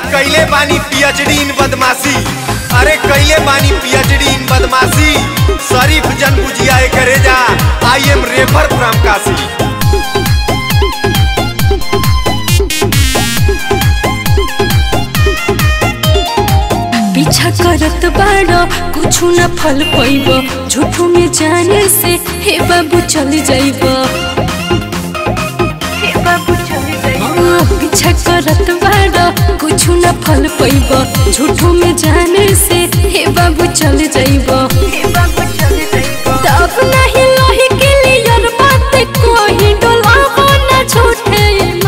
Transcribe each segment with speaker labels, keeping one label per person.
Speaker 1: कैले बानी PhD in बदमाशी अरे कैले बानी पीएचडी इन बदमाशी शरीफ जन बुझिया करे जा I am refer from Kashi
Speaker 2: पीछा करत बाड़ो कुछ न फल पैब झूठो में जाने से हे बाबू चल जाइब हाँ, पीछा करत बाड़ो कुछ न फल पैब झूठो में जाने से हे बाबू चल जाइब तब नहीं लही के लिए बात कोई डोलाबो न झूठे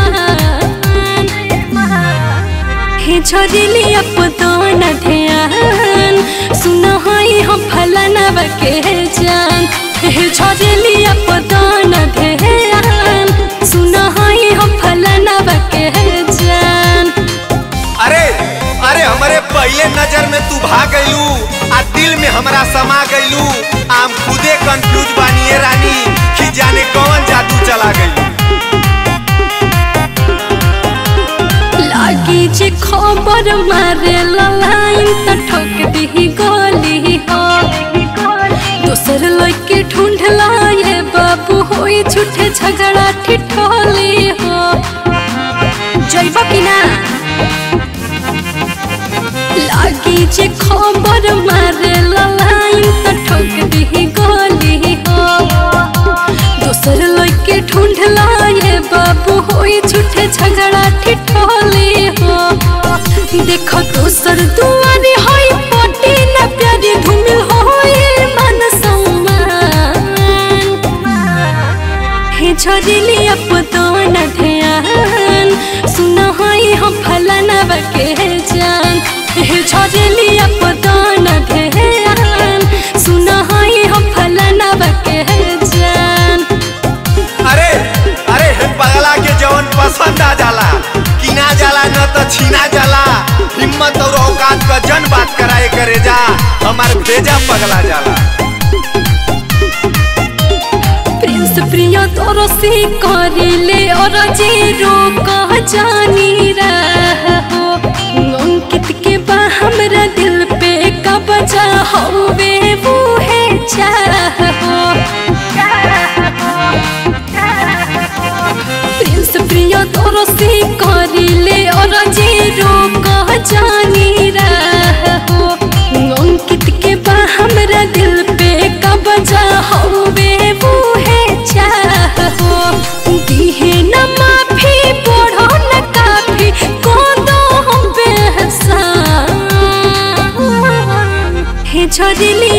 Speaker 2: मान हे झरिली अपदन ध्यान सुन हई हम फलाना बके जान हे झरिली अपदन ध्यान सुन हई हम फलाना बके जान
Speaker 1: अरे अरे हमारे पहले नजर में तू भाग गईलू आ दिल में हमरा समा गईलू आम खुदे कंफ्यूज बानी ए रानी कि जाने कौन जादू चला गई
Speaker 2: लागी जे खबर मारे लाइन त ठोक दी गोली हो दोसर लड़के ढूंढ लाए बाबू होई झूठे झगड़ा ठिठोली हो जइब कि ना लागी जे खबर मारे लाइन त ठोक दी गोली हो दोसर लड़के ढूंढ लाए बाबू होई झूठे झगड़ा ठिठोली हो देखो दोसर दुआरी होई पोटी न प्यारी धुमिल होई मन सम्मान हे झरिली अपदन ध्यान सुन हई हम फलाना बके जान हे झरिली अपदन ध्यान सुन हई हम फलाना बके जान
Speaker 1: अरे अरे हे पगला के जवन पसंद आ जाला किना जाला न तो छीना जाला हिम्मत और औकात का जन बात कराए करे जा हमार भेजा पगला जाला
Speaker 2: प्रिंस प्रिय तोरो से करिले और जीरो कह जानी रहो अंकित के बा हमरा दिल पे कब्जा होवे वो है चाहो प्रिंस प्रिय तोरो से करिले और जीरो कह जानी रहो अंकित के बा हमरा दिल पे कब्जा होवे वो है चाहो दिहे न माफी पढ़ो न काफी को दो हम बेहसान हे झरिली